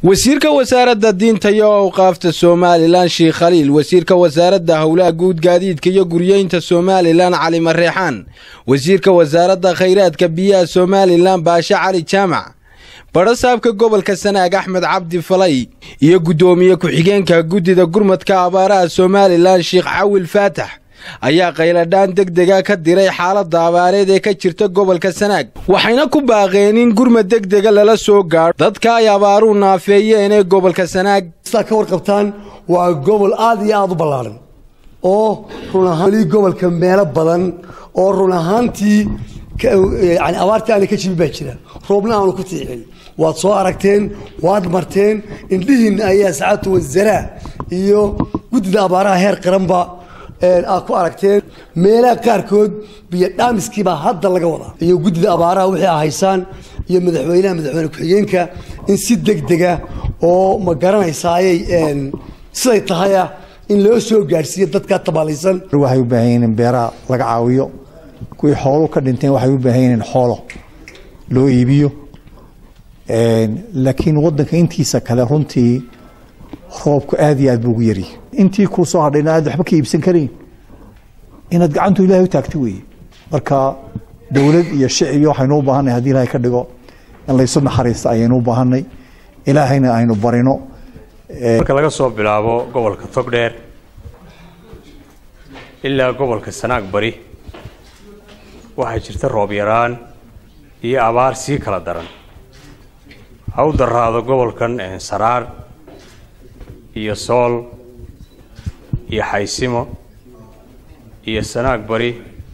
wasiirka wasaaradda diinta iyo awqaafta somalilan sheekh khaliil wasiirka wasaaradda howlaha guud gaadiidka iyo guryeynta somalilan cali mareexaan wasiirka wasaaradda khayraadka biyaha somalilan baashe cali jaamac badhasaabka gobolka sanaag axmed cabdi falay iyo guddoomiye ku-xigeenka guddida gurmadka abaaraha somalilan sheekh cawil faatax ayaa qayladhaan deg dega ka diray xaaladda abaareed ee ka jirta gobolka sanaag waxayna ku baaqeen in gurmad deg dega lala soo gaadho dadka ay abaaruhu naafeeyeen ee gobolka sanaag sidaa ka warqabtaan waa gobol aad iyo aada u ballaadhan oo run ahaan weli gobolka meelo badan oo run ahaantii yani abaartii aana ka jibin baa jira roobna aanu ku tiicin waad soo aragteen waad marteen indhihiinna ayaa sacaatu wasaraa iyo guddida abaaraha heer qaranba aad ku aragteen meelaha qaarkood biyo dhaamiskiibaa hadda laga wadaa iyo guddida abaaraha wixii a haysaan iyo madaxweynaha madaxweyne ku-xigeenka in si deg dega oo ma garanaysaayay siday tahaya in loo soo gaadhsiiyo dadkaa tabaalaysan waxay u baahan yihiin in beeraha laga caawiyo kuwii xoolu ka dhinteen waxay u baahan yihiin xoolo loo iibiyo laakiin wadanka intiisa kale runtii roobku aad iyo aad buu ugu yaryahy intii kuu soo hadhayna aad waxba ka iibsan karayn inaad gacantu ilahay u taagto weeye marka dowlad iyo shicib iyo waxaynu u baahanay hadii ilahay ka dhigo in laysu naxariista ayaynu u baahanay ilaahayna aynu barino marka laga soo bilaabo gobolka togdheer ilaa gobolka sanaag bari waxaa jirta roob yaraan iyo abaar sii kala daran ha u daraado gobolkan saraar iyo sool iyo xaysimo iyo sanaag bari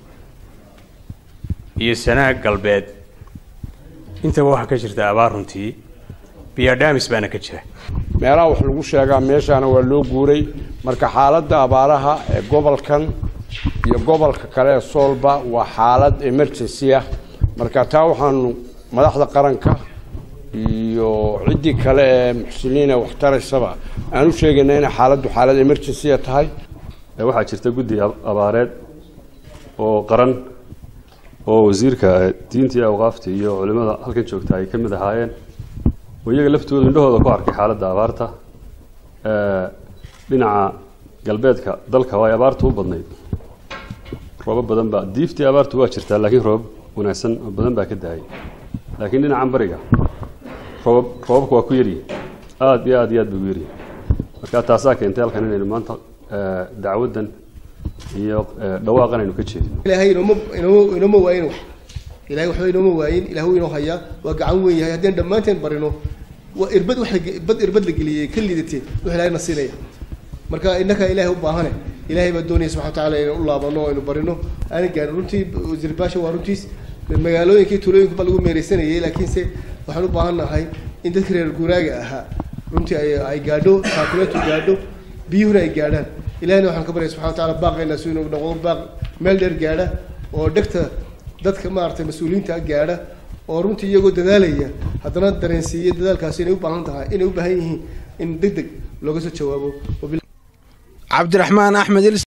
iyo sanaag galbeed intaba waxaa ka jirta abaar runtii biyadhaamis baana ka jira meelaha wax lagu sheegaa meeshaana waa loo guuray marka xaaladda abaaraha ee gobolkan iyo gobolka kale ee soolba waa xaalad emergency ah marka taa waxaanu madaxda qaranka iyo ciddii kale ee muxsiniina wax taraysaba aan u sheegayna inay xaaladdu xaalad emergencya tahay waxaa jirta guddi abaareed oo qaran oo wasiirka diinta iyo awqaafta iyo culimada halkan joogta ay ka mid ahaayeen oo iyaga laftooda indhahooda ku arkay xaaladda abaarta dhinaca galbeedka dalka oo ay abaartu u badnayd roobab badan baa diiftii abaartu waa jirtaa laakiin roobab wanaagsan oo badan baa ka daayay laakiin dhinacan bariga roobab roobabka waa ku yaryihi aada iyo aad iyo aad bay ugu yaryihi marka taasaa keentay halkan inaynu maanta dacwaddan iyo dhawaaqan aynu ka jeedino ilaahay inooma inooma inooma waayin ilahay waxba inooma waayin ilah wuu inoo hayaa waa gacan weyn yahay haddeen dhammaanteen barino waa irbad wax bad irbad la geliyey ka liidatee wux ilahay na siinaya marka innaka ilaahay u baahane ilaahay baa doonaya subxana watacaala inaan u laabano o aynu barino aana gaarin runtii wasiir baasha waa runtiis magaalooyinkii tuulooyinka ba lagu meereysanayay laakiinse waxaan u baahan nahay in dadka reer guuraaga ahaa runtii ay ay gaadho taakuleetu gaadho biyuhuna ay gaadhaan ilahina waxaan ka baryay subxana watacala baaqayna si inuu noqdo baaq meel dheer gaadha oo dhegta dadka maaragtay mas-uuliyiinta gaadha oo runtii iyagoo dadaalaya haddana dareensiiya dadaalkaasi inay u baahan tahay inay u baahan yihiin in deg deg looga soo jawaabo cabdiraxmaan axmed